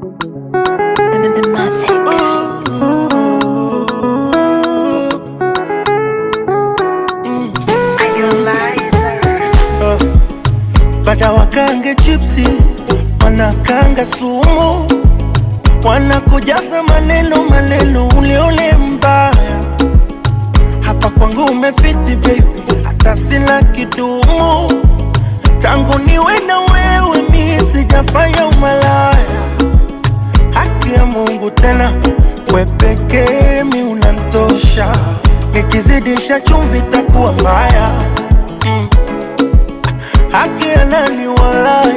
The, the Mavic. Bada wakange chipsi, wanakanga sumu, wanakujaza maneno maneno, uleule mbaya. Hapa kwangu umefiti baby, hata sina kidumu. Tangu niwe na wewe mi sijafanya umalaya. Haki ya Mungu tena, we pekee mi unantosha. Nikizidisha chumvi takuwa mbaya haki ya nani walai,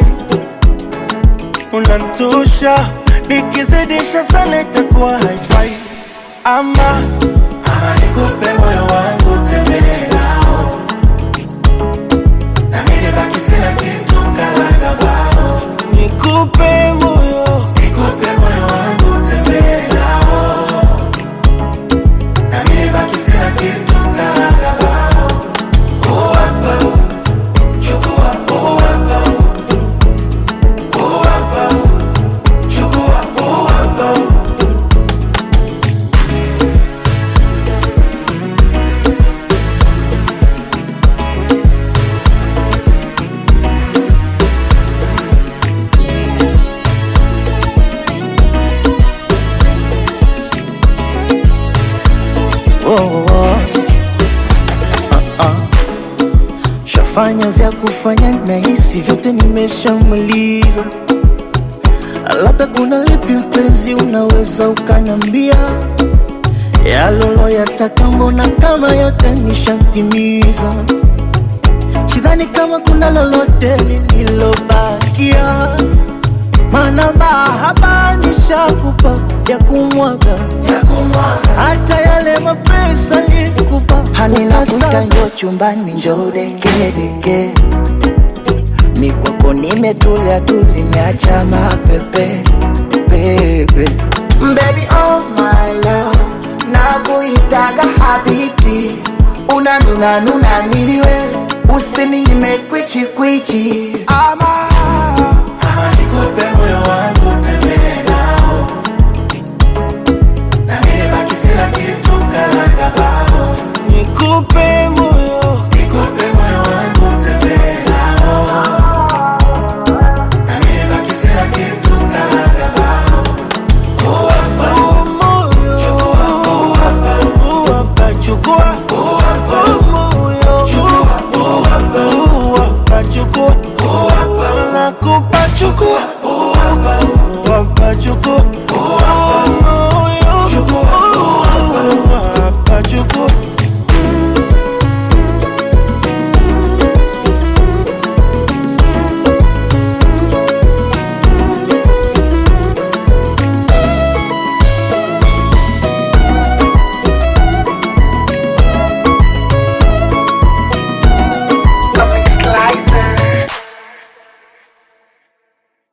unantosha. Nikizidisha sana itakuwa haifai. Ama ama nikupe moyo wangu tembee nao, na mimi nibaki sina kitu kalaga bao. Nikupe moyo, nikupe moyo wangu tembee nao, na mimi nibaki sina kitu kalaga bao. Oh, hapa, oh. Chukua oh hapa oh hapa chukua oh hapa oh, oh. Ah, ah. Shafanya vya kufanya na hisi vyote nimeshamaliza, labda kuna lipi mpenzi, unaweza ukanambia yalolo yataka, mbona kama yote nishatimiza. Sidhani kama kuna lolote lililobakia, maana mahaba nishakupa ya kumwaga ya kumwaga hata yale mapesa nikupa halina sasa. Njo chumbani njo dekedeke, ni kwako nimetulia tuli, niacha mapepe pepe. Baby oh my love, nakuitaga habibti, unanuna nuna niliwe usini nimekwichi kwichi ama